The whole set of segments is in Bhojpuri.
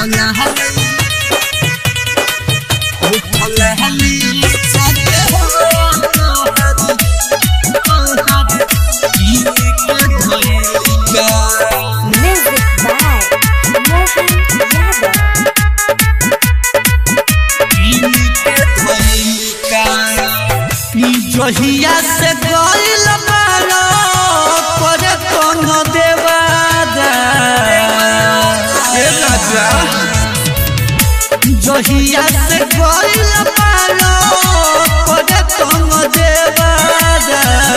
Music by Mohan Yadav. जहिया से गइल बारो करे कोनो देवादा ए राजा जहिया से गइल बारो करे कोनो देवादा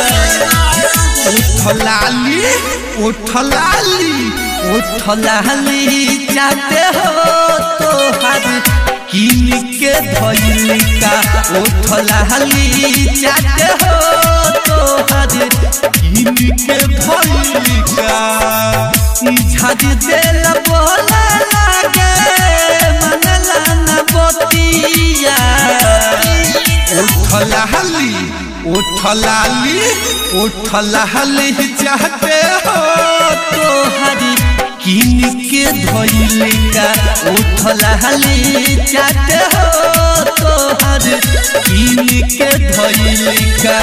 उठलाली उठलाली उठलाली जाते हो तोहार किन के धइलिका उठलाली जाते हो तोहार किन के धइलिका ई झाड़ी देल बोला लागे मनला न बतिया उठलाली उठलाली उठलाली चाहते हो तोहरी किन के धइलिका उठलाली चाहते हो तोहर किन के धइलिका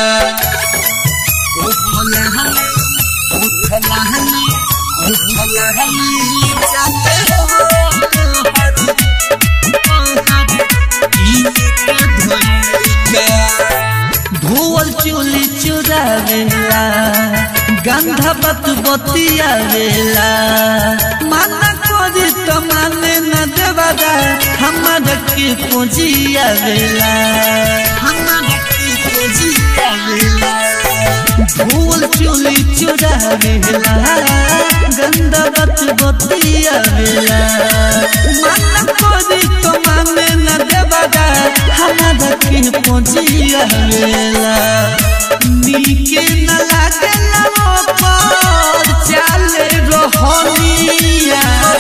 उठलाली उठलाली उठलाली चाहते हो तोहर धोवल चोली चुरावेला गंधा बत बतियावेला माना करी तो माने न देवादा हमारा के पूजियावेला हमारा के पूजियावेला धोवल चोली चुरावेला गंधा बत बतियावेला माना करी तो माने न देवादा हमारा के पूजियावेला नीके न लागेला पर चाले रहनिया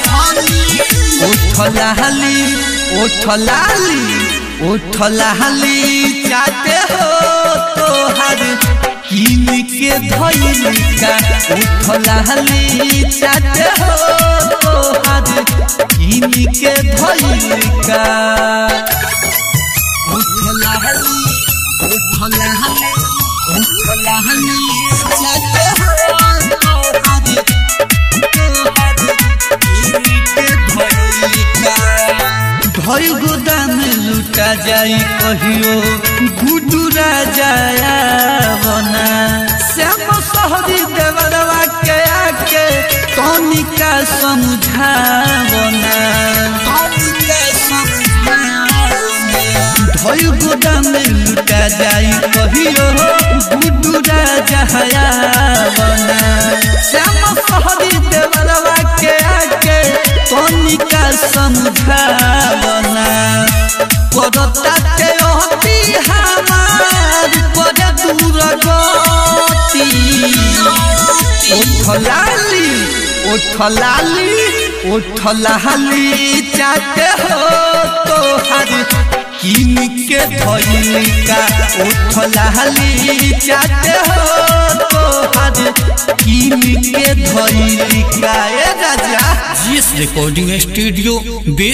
उठलाली उठलाली उठलाली चाहते हो तोहर किन के धइलिका उठलाली चाहते हो तोहर किन के धइलिका उठलाली उठलाली उठलाली चाहते हो तोहर भय गोदाम लुटा जाई कहियो गुडू राजाया बना श्याम सहरी देवरवा के आके तनिका समझावना भय गोदाम लुटा जाई कहियो गुडू राजाया बना श्याम सहरी देवरवा के आके तनिका समझावना करता के अति हमार पर दूर गति उठलाली उठलाली उठलाली चाहते हो तोहर किन के धइलिका उठलाली चाहते हो तोहर किन के धइलिका ए राजा जीएस रिकॉर्डिंग स्टूडियो बे